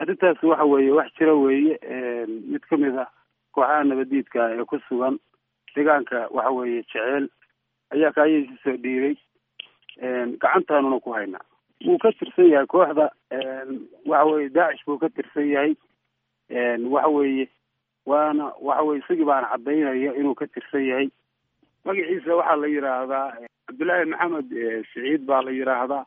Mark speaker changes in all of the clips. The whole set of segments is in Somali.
Speaker 1: arrintaas waxa weeye wax jira weeye mid ka mid ah kooxaha nabadiidka ee ku sugan deegaanka waxa weeye jeceel ayaa kaayaysi soo dhiibay gacantaanuna ku haynaa wuu ka tirsan yahay kooxda waxa weye daacish buu ka tirsan yahay waxa weeye waana waxa weye isagii baana cadaynaya inuu ka tirsan yahay magaciisa waxaa la yidhaahdaa cabdullaahi maxamed siciid baa la yidhaahdaa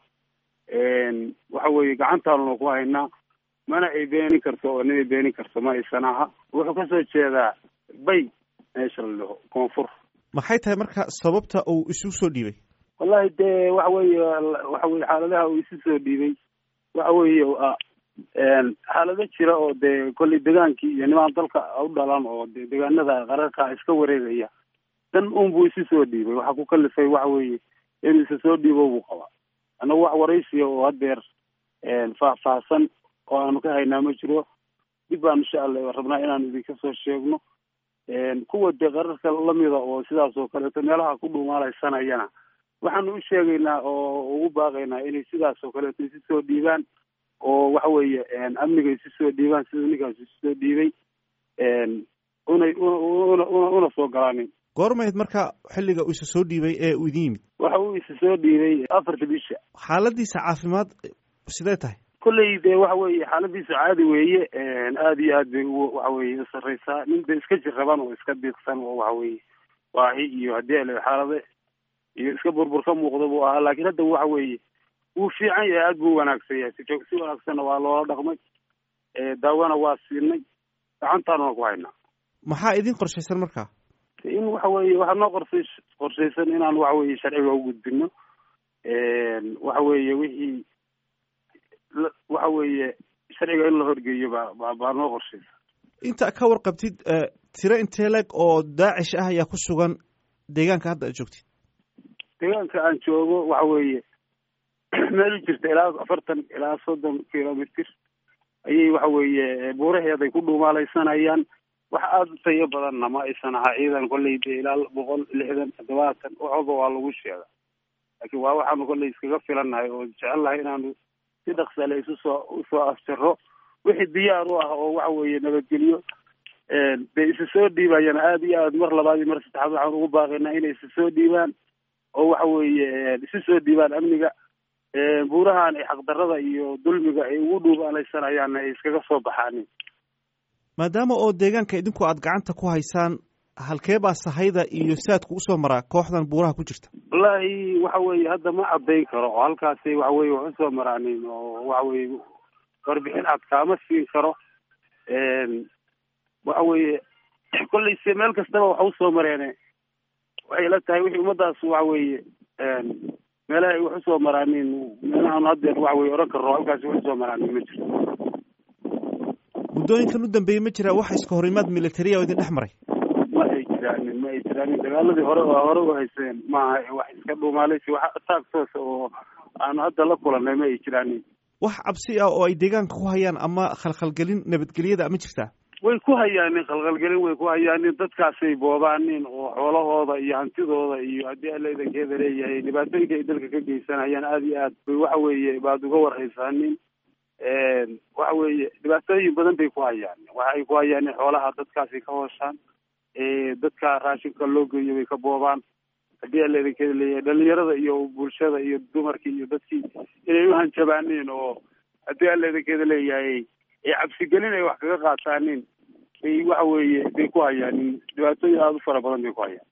Speaker 1: waxa weeye gacantaanuna ku haynaa mana ay beenin karto oo ninay beenin karto ma aysan aha wuxuu kasoo jeedaa bay meesha la dhaho koonfur
Speaker 2: maxay tahay marka sababta uu isu soo dhiibay
Speaker 1: wallahi dee waxa weeye waxa weye xaaladaha uu isu soo dhiibay waxa weeye xaalado jira oo dee kolley degaankii iyo nimaan dalka u dhalan oo de deegaanada qararka iska wareegaya dan un buu isu soo dhiibay waxaa ku kalifay waxa weeye inuu isa soo dhiibo buu qabaa annagu wax waraysiya oo hadeer faahfaahsan oo aanu ka haynaa ma jiro dib baan insha allah rabnaa inaanu idinka soo sheegno kuwa dee qararka lamida oo sidaas oo kaleeto meelaha ku dhumaalaysanayana waxaanu u sheegaynaa oo ugu baaqaynaa inay sidaas oo kaleeto isu soo dhiibaan oo waxa weeye amniga isu soo dhiibaan sida ninkaas isu soo dhiibay unay una una soo galaanin
Speaker 2: goormayd marka xilliga uu isa soo dhiibay ee uu idin yimid
Speaker 1: waxa uu isa soo dhiibay afarta bisha
Speaker 2: xaaladiisa caafimaad sidee tahay
Speaker 1: kolley dee waxa weeye xaaladiisa caadi weeye aada iyo aad bay u waxa weye usareysaa nin de iska jirraban oo iska diiqsan oo waxa weeye waahi iyo haddii ale xaalade iyo iska burbur ka muuqda buu ahaa laakiin hadda waxa weeye wuu fiican yahay aada buu wanaagsan yahay si si wanaagsanna waa loola dhaqmay daawona waa siinay gacantaanuna ku haynaa
Speaker 2: maxaa idin qorshaysan marka
Speaker 1: in waxa weeye waxaa noo qorsay qorshaysan inaan waxa weeye sharciga u gudbino waxa weeye wixii waxa weeye sharciga in la horgeeyo baa ba baa noo qorshaysa
Speaker 2: inta ka warqabtid tiro intee leg oo daacish ah ayaa ku sugan deegaanka hadda aad joogtid
Speaker 1: deegaanka aan joogo waxa weeye meel jirta ilaa afartan ilaa soddon kilomitr ayay waxa weeye buuraheeday ku dhuumaalaysanayaan wax aada u tayo badanna ma aysan ahaa ciidan kolley dee ilaa boqol lixdan toddobaatan waxooba waa lagu sheega laakiin waa waxaanu kolley iskaga filannahay oo jecelnahay inaanu si dhaksale isu soo usoo afjaro wixii diyaar u ah oo waxa weeye nabadgelyo dee isu soo dhiibayana aada iyo aad mar labaad iyo mar saddexaad waxaan ugu baaqaynaa inay isu soo dhiibaan oo waxa weeye isu soo dhiibaan amniga buurahan ay xaqdarada iyo dulmiga ay ugu dhuubaalaysanayaanna ay iskaga soo baxaanin
Speaker 2: maadaama oo deegaanka idinku aad gacanta ku haysaan halkee baa sahayda iyo saadku usoo maraa kooxdan buuraha ku jirta
Speaker 1: wallaahi waxa weeye hadda ma caddayn karo oo halkaasi waxa weye wax usoo maraanin oo waxa weye warbixin cad kaama siin karo waxa weeye kolley se meel kastaba wax usoo mareene waxay la tahay wixii ummadaas waxa weeye meelaha ay wax usoo maraanin meelahaanu haddeer waxa weye oran karno halkaasi wax usoo maraanin ma jirto
Speaker 2: muddooyinkan u dambeeyey ma jiraa wax iska horimaad militariya oo idin dhex maray
Speaker 1: ma ay jiraanin ma ay jiraanin dagaaladii hore oo hore u hayseen maaha wax iska dhuumaalaysi wax ataag toosa oo aanu hadda la kulanay ma ay jiraanin
Speaker 2: wax cabsi ah oo ay deegaanka ku hayaan ama khalkhalgelin nabadgelyada ma jirtaa
Speaker 1: way ku hayaanin khalkhalgelin way ku hayaanin dadkaasay boobaanin oo xoolahooda iyo hantidooda iyo haddii alla idankeeda leeyahay dhibaatooyinka ay dalka ka geysanayaan aada iyo aad bay waxa weeye baad uga warhaysaanin waxa weeye dhibaatooyin badan bay ku hayaan waxa ay ku hayaan xoolaha dadkaasi ka hooshaan dadka raashinka loo geeyo bay ka boobaan haddii alla idinkeeda leeyahay dhalinyarada iyo bulshada iyo dumarkii iyo dadkii inay uhanjabaaniin oo haddii alla idinkeeda leeyahay cabsigelin ay wax kaga qaataanin bay waxa weeye bay ku hayaanin dhibaatooyin aada u fara badan bay ku hayaan